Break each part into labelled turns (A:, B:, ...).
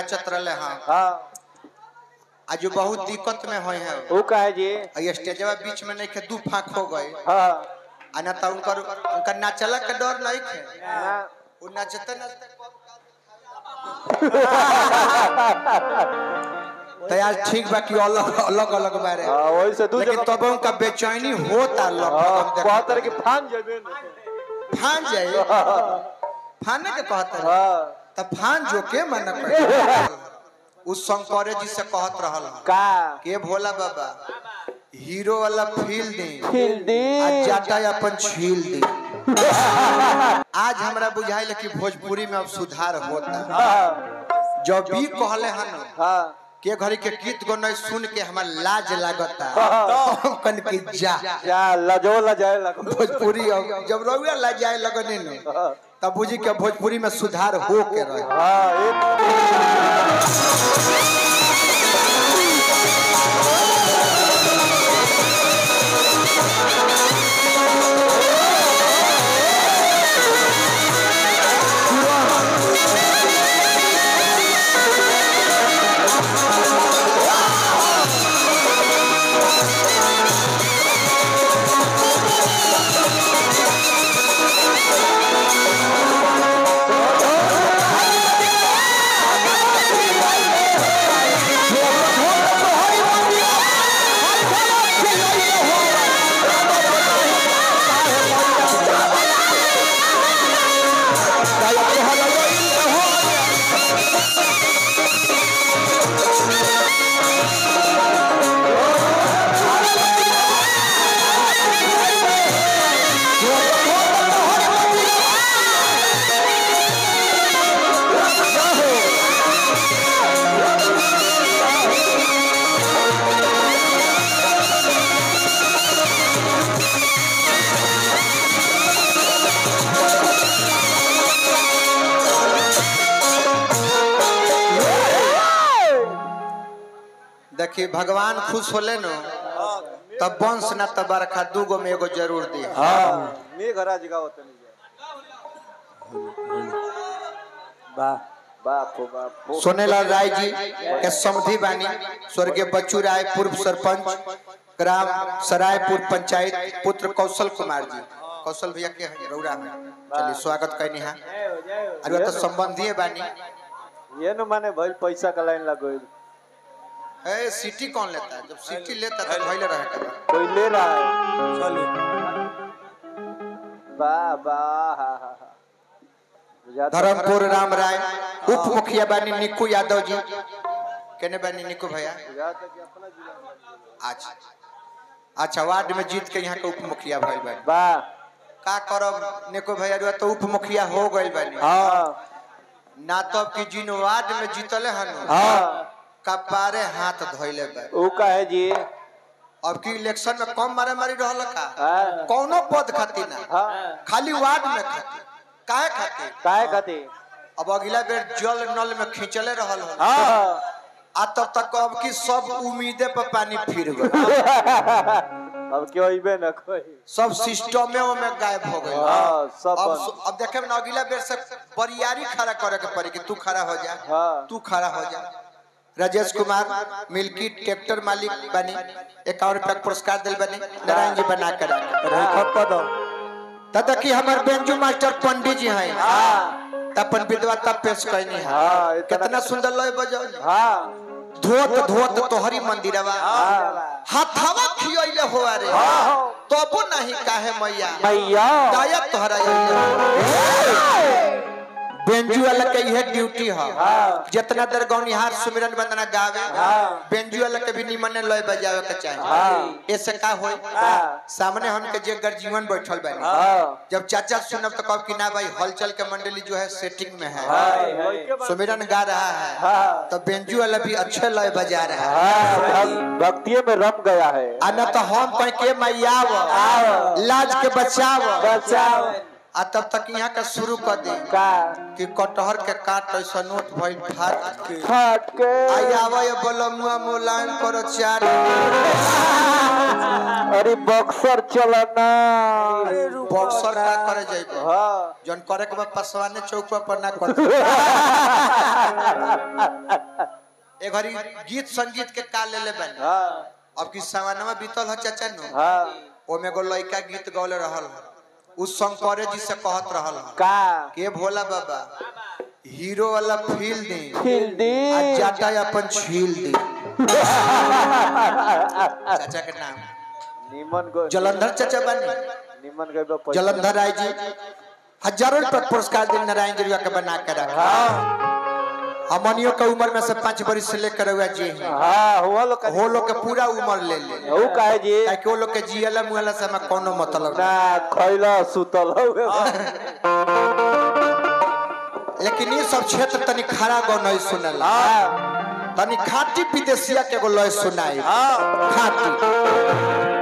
A: नाचत रहले हाँ
B: हाँ
A: आज जो बहुत दिक्कत में होए हैं
B: वो कहे जी
A: आ स्टेजवा बीच में नहीं खे दू फाक हो गए
B: हाँ
A: आ ना तो उनकर उनकर नाचला के डर नहीं खे
B: ना
A: वो नाचते नाचते तो यार ठीक बा कि अलग अलग अलग बारे
B: हाँ, वही से दू
A: लेकिन
B: जगह
A: तब उनका बेचैनी होता
B: हाँ
A: लगभग
B: कहतर की फान जेबे न।
A: फान जाए फाने के कहता है
B: हाँ
A: तब फान जो के मन कर उस शंकरे जी से कहत रहल हन,
B: का
A: के भोला बाबा हीरो वाला फील दी
B: फिल दी
A: आज जाता अपन छील दी आज हमरा बुझाइल कि भोजपुरी में अब सुधार होता
B: हाँ
A: जब भी कहले हन
B: हाँ
A: के घड़ी के गीत गौन सुन के हमार लाज लागता
B: हाँ।
A: हम कन की जा
B: जा लजो लजाए लगो
A: भोजपुरी अब जब रउआ लाज जाए लगने न
B: हाँ
A: तब बुझी के भोजपुरी में सुधार हो के रहे
B: हाँ एक
A: देखी भगवान खुश होले न तब वंश ना तब बरखा दूगो में एगो जरूर दी
B: हाँ मेघराज का होता नहीं वाह बाप हो बाप हो
A: सोनेलाल राय जी के समधि बानी स्वर्गीय बच्चू राय पूर्व सरपंच ग्राम सरायपुर पंचायत पुत्र कौशल कुमार जी कौशल भैया के हैं रौरा में चलिए स्वागत करनी है अरे तो संबंधी बानी
B: ये न माने भाई पैसा का लाइन लगो
A: ए सिटी कौन लेता है जब सिटी लेता है तो भइले रहे कदा
B: कोई ले रहा है वाह वाह हा, हा, हा। बुझाता-
A: धर्मपुर राम राय उप मुखिया बानी निकू यादव जी केने बानी निकू भैया
B: बुझाता कि अपना जिला में-
A: अच्छा अच्छा वार्ड में जीत के यहाँ के उप मुखिया भइल बानी
B: वाह
A: का करब निकू भैया रुआ तो उप मुखिया हो गइल बानी
B: हाँ
A: ना तो अब की जिन वार्ड में जीतले हन
B: हाँ
A: कपारे हाथ धोइले बा
B: वो का है जी
A: अब की इलेक्शन में कम मारे मारी रहल का
B: हाँ
A: कौनो पद खातिर ना
B: हाँ
A: खाली वार्ड में खातिर काहे खातिर
B: काहे खाती
A: अब अगला बेर जल नल में खींचले रहल हन
B: हाँ
A: आ तब तक अब की सब उम्मीदे पर पानी फिर गए
B: अब क्यों इबे न कोई
A: सब सिस्टमे में गायब हो गए
B: हाँ सब
A: अब
B: बंद।
A: अब देखे में ना अगला बेर से बरियारी खड़ा करे के पड़ी कि तू खड़ा हो जा
B: हाँ।
A: तू खड़ा हो जा राजेश कुमार मिल्की ट्रैक्टर मालिक बनी इक्यावन रुपया के पुरस्कार दिल बनी नारायण जी बना कर तब तक हमारे बेंजू मास्टर पंडित जी हैं
B: हाँ
A: तपन विद्वता पेश करनी है
B: हाँ, इतना-
A: कितना सुंदर लय बजाओ
B: हाँ
A: धोत धोत तोहरी मंदिरवा
B: हाँ
A: हाथावा खियले हो रे
B: हाँ।
A: तबो नहीं काहे मैया
B: मैया
A: दाया तोहरा बेंजू वाला के यह ड्यूटी है
B: हाँ।
A: जितना देर गौनिहार सुमिरन वंदना गावे
B: हाँ।
A: बेंजू वाला के भी निमन लय बजावे के चाहिए
B: हाँ।
A: ऐसे का होई
B: हाँ।
A: सामने हमके जे गर्जीवन बैठल बानी
B: हाँ
A: जब चाचा सुनब तो कब कि ना भाई हलचल के मंडली जो है सेटिंग में है
B: हाँ
A: सुमिरन गा रहा है
B: हाँ
A: तो बेंजू वाला भी अच्छे लय बजा रहा है
B: हाँ भक्तिये में रम गया है
A: आ न तो हम कह के मैयाव लाज के बचाव
B: बचाओ
A: आ तब तक यहाँ का शुरू कर दी
B: का
A: कि कटहर के काट ऐसा नोट भइल फाट के
B: फट के
A: आई आवा ये बलमुआ मोलायम करो चार
B: अरे बक्सर चलना
A: बॉक्सर का करे जाइबो
B: हाँ
A: जन करे के बाद पसवाने चौक पर ना कर ए घड़ी गीत संगीत के का ले ले बन
B: हाँ
A: अब की सामानमा बीतल ह चाचा नो
B: हाँ
A: ओमे एगो लड़का गीत गौले रहल ह उस शंकरे जी से कहत रहल ह
B: का
A: के भोला बाबा हीरो वाला फील दी
B: हिंदी
A: आ जाटा अपन छील दी चाचा के नाम
B: निमन को
A: जलंधर चाचा बनी
B: निमन गइबा पैसा
A: जलंधर राय जी हजारों रुपया पुरस्कार दिन नारायण जी के बना के रखा हमनियों के उम्र में से पांच बरिस से लेकर हुआ जी हैं।
B: हाँ हुआ लोग का
A: वो लोग के पूरा उम्र ले ले
B: हऊ काहे जी
A: ताकि वो लोग के जियला मुहला से हमें कोनो मतलब
B: ना
A: ना
B: खैला सुतल हउए
A: लेकिन ये सब क्षेत्र तनी खड़ा गो नहीं सुनल
B: हाँ
A: तनी खाटी विदेशिया के एगो लय सुनाई
B: हाँ
A: खाटी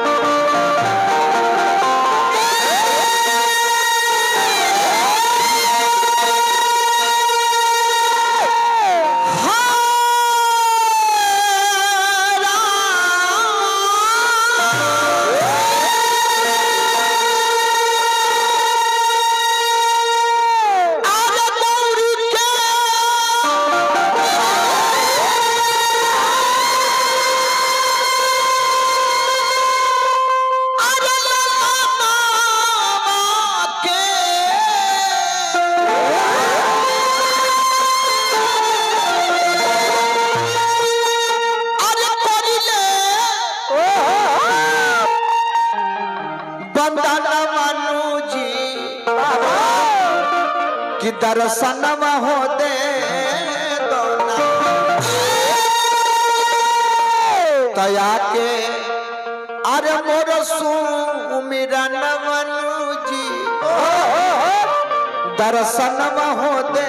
A: बंदना मनु जी कि दर्शनम हो दे दोना तया के अरे मोर सुमिरन मनु जी दर्शनम हो दे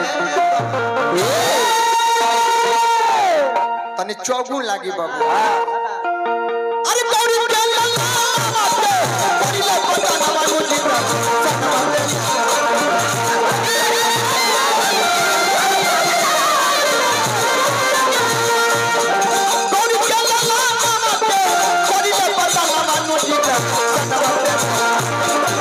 A: तनी चौगुन लागी बाबू अरे गौरी के लल्ला बाटे, गौरी ले बंदना मनु जी दर्शनम हो दे गौरी के लल्ला बाटे, गौरी ले बंदना मनु जी दर्शनम हो दे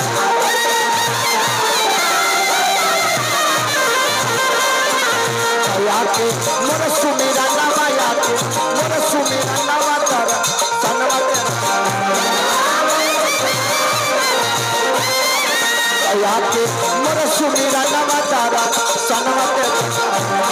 A: याके मोर सुमिरा नवा याके मोर सुमिरा नवा तर सनवा याके मोर सुमिरा नवा तर सनवा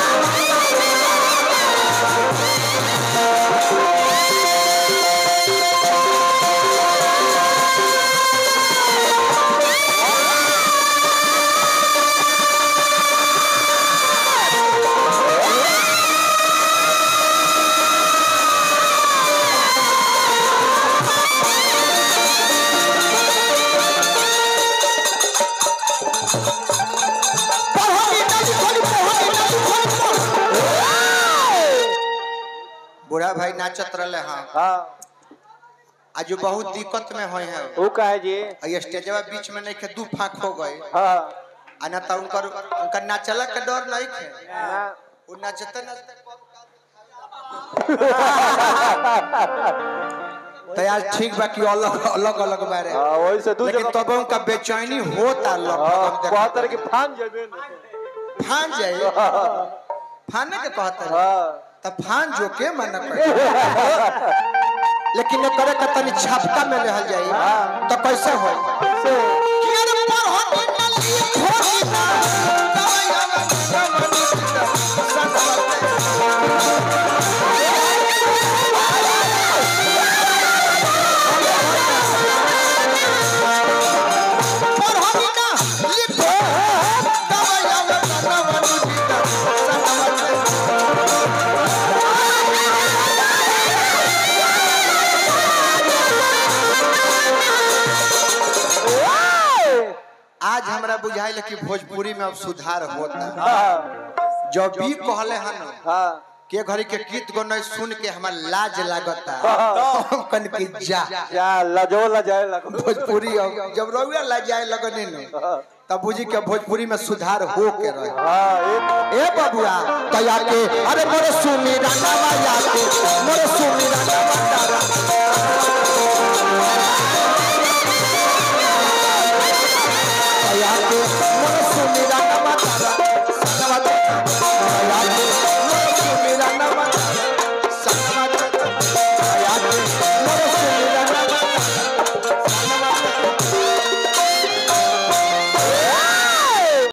A: पढ़नी नदी खोली पढ़नी नदी खोली बूढ़ा भाई नाचत रहे हाँ
B: हाँ
A: आज बहुत दिक्कत में होए हैं
B: ऊ काहे जी
A: ये स्टेजवा बीच में नहीं के दू फाक हो गए
B: हाँ
A: आ ना तो उनकर उनकर नाचला के डर नहीं थे
B: ना
A: वो नाचते नाचते तो यार ठीक बा कि अलग अलग अलग बारे
B: हाँ वही से दू
A: लेकिन
B: जगह
A: तब उनका बेचैनी होता
B: हाँ
A: लगभग
B: कहतर के फान जेबे न।
A: फान जाए फाने के कहते हैं
B: हाँ
A: तब फान जो के मन कर लेकिन ये करे के तनी छापका में रहल जाई तो कैसे हो
B: से
A: आज हमरा बुझाइल कि भोजपुरी में अब सुधार होता
B: हाँ
A: जब भी कहले हन
B: हाँ
A: के घड़ी के गीत गौन सुन के हमार लाज लागता
B: हाँ।
A: कन की जा
B: जा लजो लजाए लगो
A: भोजपुरी अब जब रउआ लजाए लगने न
B: हाँ
A: तब बुझी के भोजपुरी में सुधार हो के रहे
B: हाँ, एक
A: ए बबुआ कया के अरे मोरे सुनी राना माया के मोरे सुनी राना बंडारा कया के